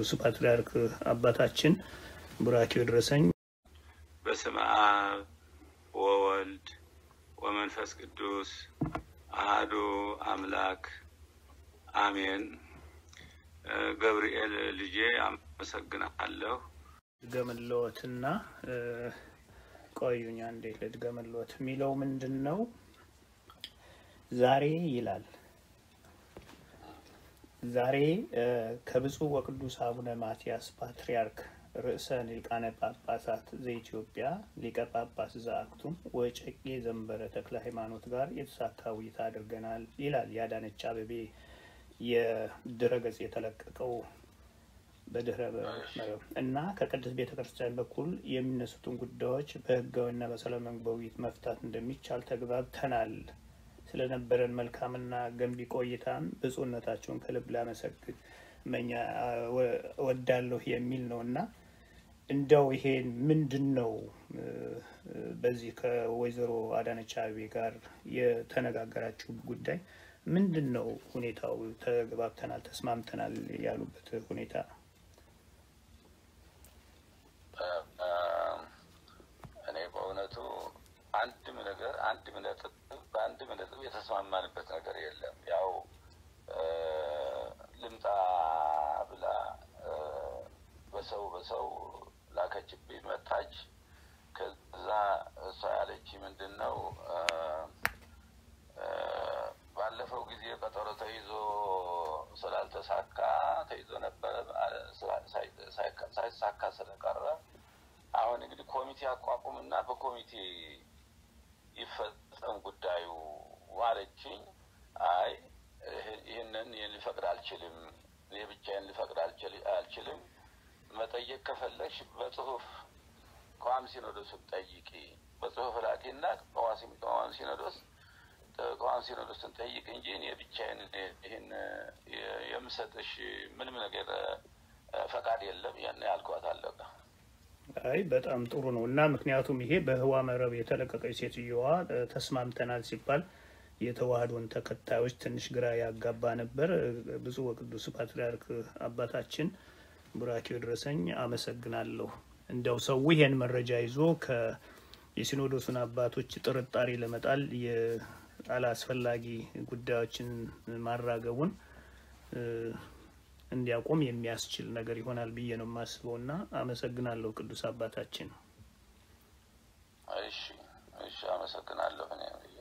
ቅዱስ ፓትርያርክ አባታችን ቡራኪው ድረሰኝ። በስመ አብ ወወልድ ወመንፈስ ቅዱስ አሃዱ አምላክ አሜን። ገብርኤል ልጄ አመሰግናለሁ። ልድገምልዎትና ቆዩኝ አንዴ ልድገምልዎት። የሚለው ምንድን ነው? ዛሬ ይላል ዛሬ ከብፁዕ ወቅዱስ አቡነ ማትያስ ፓትርያርክ ርዕሰ ሊቃነ ጳጳሳት ዘኢትዮጵያ ሊቀ ጳጳስ ዘአክሱም ወጨቄ ዘንበረ ተክለ ሃይማኖት ጋር የተሳካ ውይይት አድርገናል ይላል የአዳነች አቤቤ የድረገጽ የተለቀቀው በድህረ መረብ እና ከቅድስት ቤተ ክርስቲያን በኩል የሚነሱትን ጉዳዮች በህጋዊና በሰላማዊ በውይይት መፍታት እንደሚቻል ተግባብተናል። ስለነበረን መልካምና ገንቢ ቆይታም ብፁዕነታቸውን ከልብ ላመሰግን መኛ ወዳለሁ የሚል ነው እና እንደው ይሄን ምንድን ነው በዚህ ከወይዘሮ አዳነች አቤቤ ጋር የተነጋገራችሁ ጉዳይ ምንድን ነው? ሁኔታው ተግባብተናል፣ ተስማምተናል ያሉበት ሁኔታ እኔ በእውነቱ አንድም ነገር አንድም ነጥብ በአንድም ነጥብ የተስማማንበት ነገር የለም። ያው ልምጣ ብላ በሰው በሰው ላከችብኝ፣ መታች። ከዛ እሷ ያለች ምንድን ነው ባለፈው ጊዜ ቀጠሮ ተይዞ ስላልተሳካ ተይዞ ነበረ ሳይሳካ ስለቀረ አሁን እንግዲህ ኮሚቴ አቋቁምና በኮሚቴ ይፈጸም ጉዳዩ ማለችኝ። አይ ይህንን ልፈቅድ አልችልም፣ እኔ ብቻዬን ልፈቅድ አልችልም። መጠየቅ ከፈለግሽ በጽሁፍ ከዋም ሲኖዶስን ጠይቂ፣ በጽሁፍ ላኪና ከዋም ሲኖዶስ ከዋም ሲኖዶስን ጠይቅ እንጂ እኔ ብቻዬን ይህን የምሰጥሽ ምንም ነገር ፈቃድ የለም። ያን ያልኳት አለቀ። አይ በጣም ጥሩ ነው እና ምክንያቱም ይሄ በህዋ መረብ የተለቀቀች ሴትዮዋ ተስማምተናል ሲባል የተዋህዶን ተከታዮች ትንሽ ግራ ያጋባ ነበር። ብፁዕ ወቅዱስ ፓትርያርክ አባታችን ቡራኪው ድረሰኝ አመሰግናለሁ። እንደው ሰው ይሄን መረጃ ይዞ የሲኖዶሱን አባቶች ጥርጣሬ ለመጣል አላስፈላጊ ጉዳዮችን ማራገቡን እንዲያቆም የሚያስችል ነገር ይሆናል ብዬ ነው የማስበው እና አመሰግናለሁ ቅዱስ አባታችን። እሺ፣ እሺ፣ አመሰግናለሁ እኔ